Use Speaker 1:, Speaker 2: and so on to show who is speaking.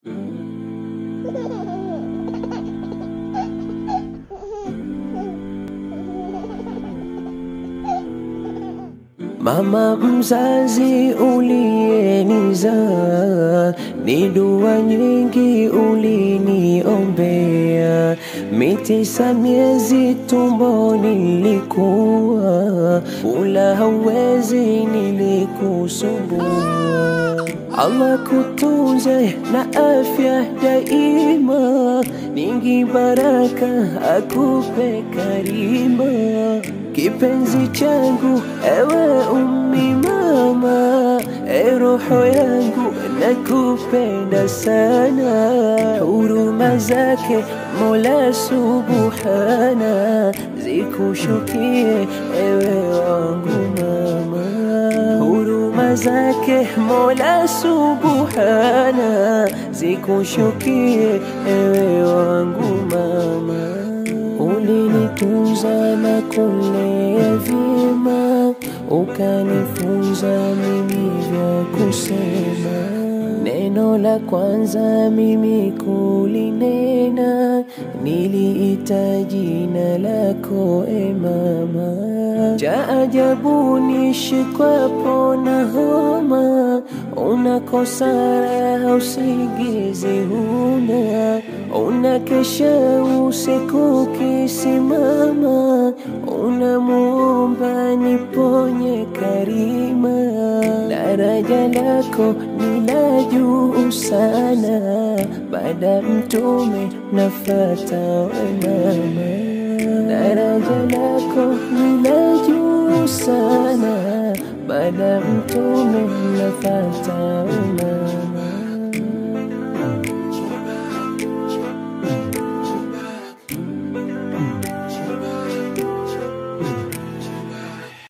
Speaker 1: Mama mzazi uliyenizaa, ni dua nyingi uliniombea. Mitisa miezi tumboni nilikuwa, ula hawezi nilikusumbua. Allah kutunze na afya daima, nyingi baraka akupe karima. Kipenzi changu ewe ummi mama, e roho yangu nakupenda sana. Huruma zake Mola Subhana zikushukie ewe wangu mama. Huruma zake Mola Subhana zikushukie ewe wangu mama. Ulinitunza na kulea vyema, ukanifunza mimi vya kusema. Neno la kwanza mimi kulinena, niliita jina lako e mama. Cha ajabu nishikwapo na homa, unakosa raha usingizi huna, unakesha usiku kisimama, unamuomba niponye karima. Daraja lako ni la juu sana, baada mtume nafata we mama. Daraja lako ni la juu sana, baada mtume nafata we mama.